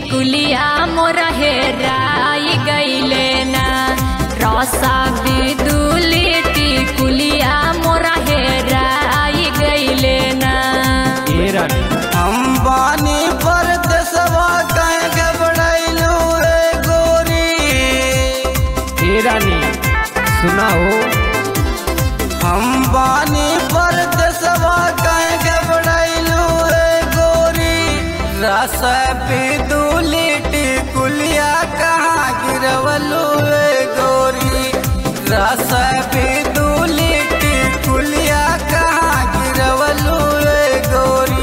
कुलिया मोर हेराई गईले ना रसा बिदुली कुलिया मोर हेराई गईले ना ए रानी अंबानी पर देशवा कहीं घबराइलू रे गोरी ए रानी सुना हो अंबानी पर देशवा कहीं घबराइलू रे गोरी रस बिदुली टिकुलिया कहाँ गिरवलू रे गोरी रस बिदुली टिकुलिया कहाँ गिरवलू रे गोरी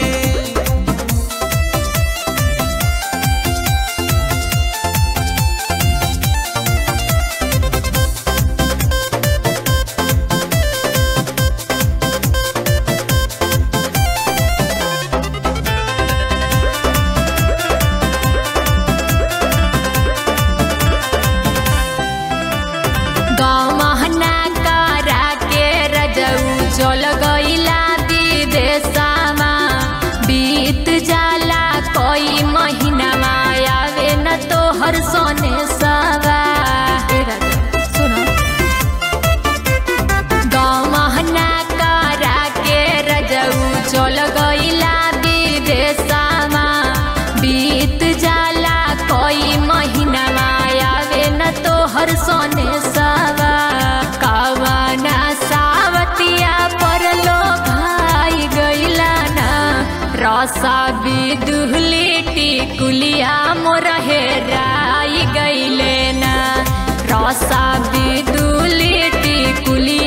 गमहना करा के रजऊ चल गईला विदेशमा बीत जाला कोई महीना आवे न तो हर सोने सवा ए राजा, सुनो गमहना करा के रजऊ चल गईला विदेशमा बीत जाला कोई महीना आवे न तो हर सोने सवा कवना सावतिया पर लो भाई गईला ना रसा बिदुहली टिकुलिया मोर हेराई गईले ना रसा बिदुली टिकुलिया